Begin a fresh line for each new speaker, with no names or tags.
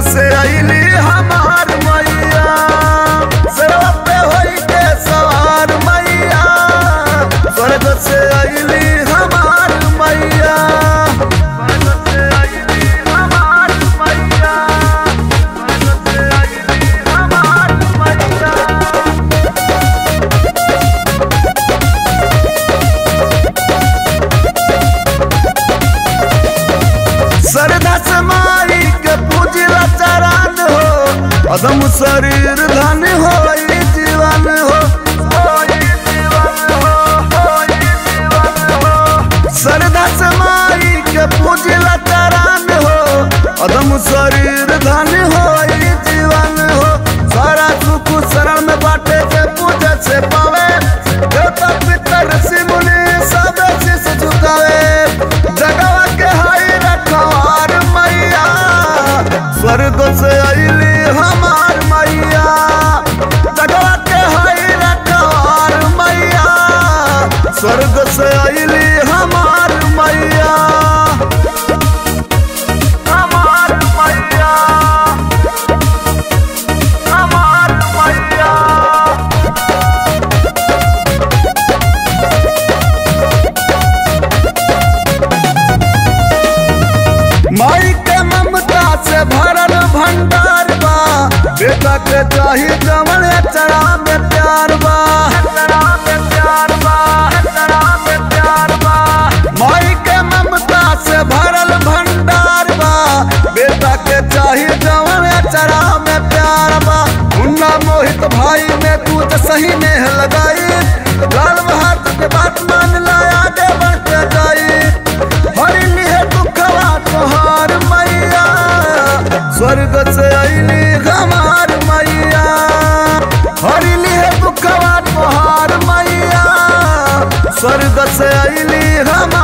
से अली हमार मैया सरवा पे होई के सवार मैया स्वर्ग से अली हमार मैया स्वर्ग से अइली हमार मैया स्वर्ग से अइली हमार मैया सरदा समाई के पूजला चरण हो अदम शरीर धन हो ई जीवन हो होई जीवन हो, होई जीवन हो। सरदा समाई के पूजला चरण हो अदम शरीर धन हो ई जीवन हो सारा सुख शरण में बाटे के पूजे से पावे देवता पितर ऋषि मुनि सब शीश झुकावे जगवा के हाई रखवार मैया स्वर्ग से अली हमार मैया जगवा के हाई रखवार मैया स्वर्ग से अली हमार मैया हमार मैया हमार मैया माई के ममता से भरल भंडार बा बेटा के चाही जमन चरा में प्यार बा चरा में प्यार बा चरा में प्यार बा माई के ममता से भरल भंडार बा बेटा के चाही जमन चरा में प्यार बा मुन्ना मोहित भाई ने तू तो सही नेह लगाई लाल बहादुर के बात मान लाया आगे बढ़ के जाई हरी लिए दुखवा तोहार मैया स्वर्ग से अली हमार मैया हरी लिए दुखवा तोहार मैया स्वर्ग से अली हमार